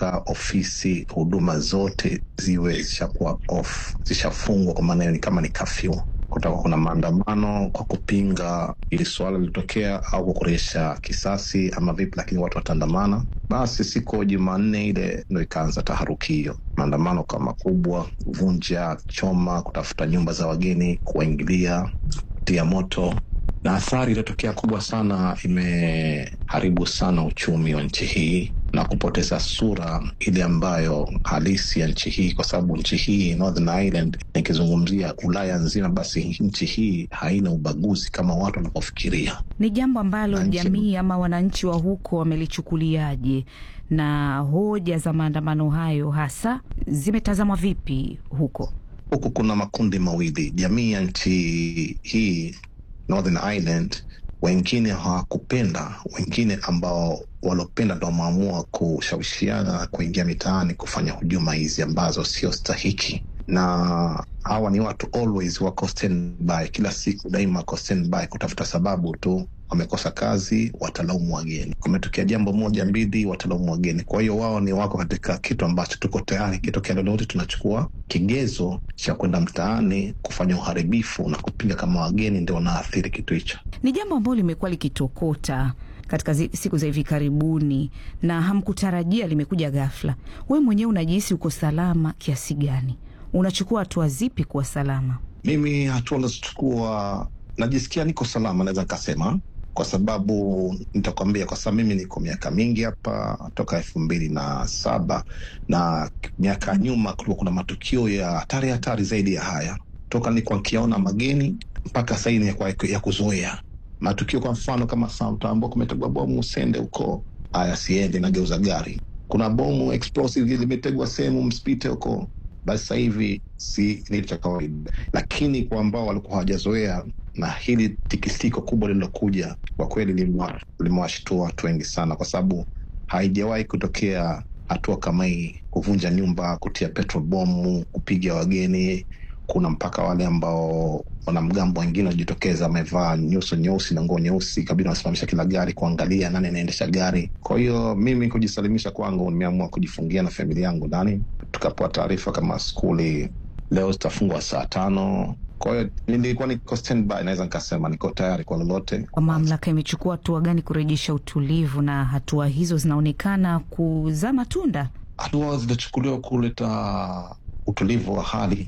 mpaka ofisi huduma zote ziwe zishakuwa off, zishafungwa, kwa maana hiyo ni kama ni kafyu. Kutakuwa kuna maandamano kwa kupinga ili suala lilitokea au kukuresha kisasi ama vipi, lakini watu wataandamana. Basi siku ya Jumanne ile ndo ikaanza taharuki hiyo, maandamano kwa makubwa, vunja, choma, kutafuta nyumba za wageni, kuwaingilia, tia moto na athari iliyotokea kubwa sana, imeharibu sana uchumi wa nchi hii na kupoteza sura ile ambayo halisi ya nchi hii, kwa sababu nchi hii Northern Ireland, nikizungumzia Ulaya nzima, basi nchi hii haina ubaguzi kama watu wanapofikiria. Ni jambo ambalo Nchi- jamii ama wananchi wa huko wamelichukuliaje, na hoja za maandamano hayo hasa zimetazamwa vipi huko? Huku kuna makundi mawili, jamii ya nchi hii Northern Ireland, wengine hawakupenda, wengine ambao walopenda ndo wameamua kushawishiana na kuingia mitaani kufanya hujuma hizi ambazo sio stahiki, na hawa ni watu always wako standby, kila siku daima wako standby kutafuta sababu tu wamekosa kazi, watalaumu wageni. Kumetokea jambo moja mbili, watalaumu wageni. Kwa hiyo wao ni wako katika kitu ambacho tuko tayari, kitokea lolote tunachukua kigezo cha kwenda mtaani kufanya uharibifu na kupinga kama wageni ndio wanaathiri kitu hicho. Ni jambo ambalo limekuwa likitokota katika zi, siku za hivi karibuni na hamkutarajia, limekuja ghafla. Wewe mwenyewe unajihisi uko salama kiasi gani? Unachukua hatua zipi kuwa salama? Mimi hatua nazochukua, najisikia niko salama, naweza nikasema, kwa sababu nitakwambia, kwa sababu mimi niko miaka mingi hapa toka elfu mbili na saba na miaka ya nyuma kulikuwa kuna matukio ya hatari hatari zaidi ya haya, toka nilikuwa nkiaona mageni mpaka saini ya, ya kuzoea matukio. Kwa mfano kama Samtambua kumetegwa bomu Usende huko, haya siende, nageuza gari. Kuna bomu explosive limetegwa sehemu msipite huko basi sasa hivi si ni cha kawaida, lakini kwa ambao walikuwa hawajazoea na hili tikisiko kubwa lililokuja, kwa kweli limewa- limewashtua watu wengi sana, kwa sababu haijawahi kutokea hatua kama hii, kuvunja nyumba, kutia petrol bomu, kupiga wageni. Kuna mpaka wale ambao wanamgambo wengine wajitokeza wamevaa nyuso nyeusi na nguo nyeusi, kabidi wanasimamisha kila gari kuangalia nani anaendesha gari. Kwa hiyo mimi kujisalimisha kwangu, nimeamua kujifungia na familia yangu ndani. Tukapewa taarifa kama skuli leo zitafungwa saa tano. Kwa hiyo nilikuwa niko standby, naweza nikasema niko tayari kwa lolote. Kwa mamlaka imechukua hatua gani kurejesha utulivu, na hatua hizo zinaonekana kuzaa matunda? hatua zilichukuliwa kuleta utulivu wa hali.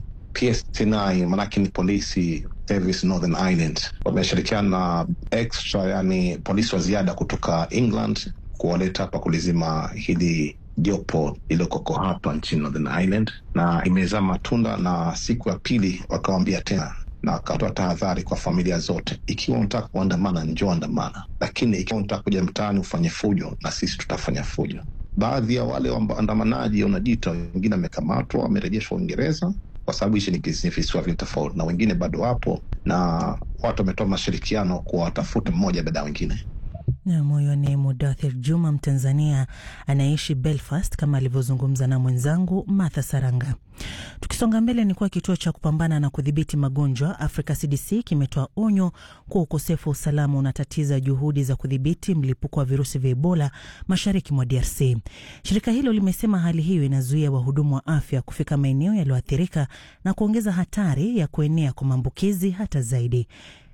PSNI maanake ni polisi service Northern Ireland wameshirikiana na extra, yani polisi wa ziada kutoka England kuwaleta hapa kulizima hili jopo lililokoko hapa nchini Northern Ireland, na imezaa matunda, na siku ya pili wakawambia tena na wakatoa tahadhari kwa familia zote, ikiwa unataka kuandamana njoo andamana, lakini ikiwa unataka kuja mtaani ufanye fujo, na sisi tutafanya fujo. Baadhi ya wale waandamanaji wanajiita, wengine wamekamatwa, wamerejeshwa Uingereza kwa sababu hichi ni kisi- visiwa vile tofauti, na wengine bado wapo, na watu wametoa mashirikiano kuwatafuta mmoja baada ya wengine. Nam, huyo ni Mudathir Juma, Mtanzania anaishi Belfast, kama alivyozungumza na mwenzangu Martha Saranga. Tukisonga mbele, ni kuwa kituo cha kupambana na kudhibiti magonjwa Africa CDC kimetoa onyo kuwa ukosefu wa usalama unatatiza juhudi za kudhibiti mlipuko wa virusi vya Ebola mashariki mwa DRC. Shirika hilo limesema hali hiyo inazuia wahudumu wa afya kufika maeneo yaliyoathirika na kuongeza hatari ya kuenea kwa maambukizi hata zaidi.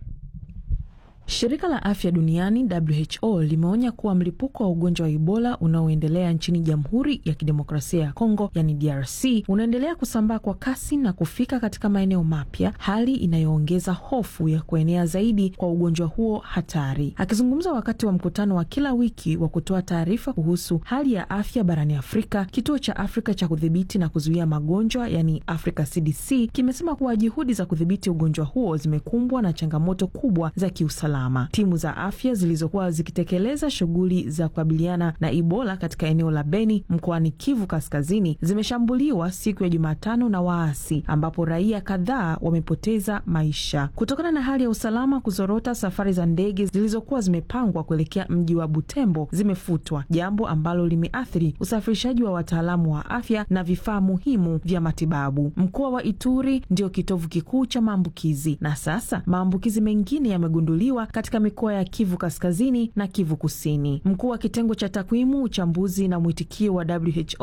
Shirika la afya duniani WHO limeonya kuwa mlipuko wa ugonjwa wa Ebola unaoendelea nchini Jamhuri ya Kidemokrasia ya Kongo, yani DRC, unaendelea kusambaa kwa kasi na kufika katika maeneo mapya, hali inayoongeza hofu ya kuenea zaidi kwa ugonjwa huo hatari. Akizungumza wakati wa mkutano wa kila wiki wa kutoa taarifa kuhusu hali ya afya barani Afrika, kituo cha Afrika cha kudhibiti na kuzuia magonjwa, yani Africa CDC, kimesema kuwa juhudi za kudhibiti ugonjwa huo zimekumbwa na changamoto kubwa za kiusalama. Timu za afya zilizokuwa zikitekeleza shughuli za kukabiliana na Ebola katika eneo la Beni mkoani Kivu Kaskazini zimeshambuliwa siku ya Jumatano na waasi ambapo raia kadhaa wamepoteza maisha kutokana na hali ya usalama kuzorota. Safari za ndege zilizokuwa zimepangwa kuelekea mji wa Butembo zimefutwa, jambo ambalo limeathiri usafirishaji wa wataalamu wa afya na vifaa muhimu vya matibabu. Mkoa wa Ituri ndio kitovu kikuu cha maambukizi na sasa maambukizi mengine yamegunduliwa katika mikoa ya Kivu Kaskazini na Kivu Kusini. Mkuu wa kitengo cha takwimu, uchambuzi na mwitikio wa WHO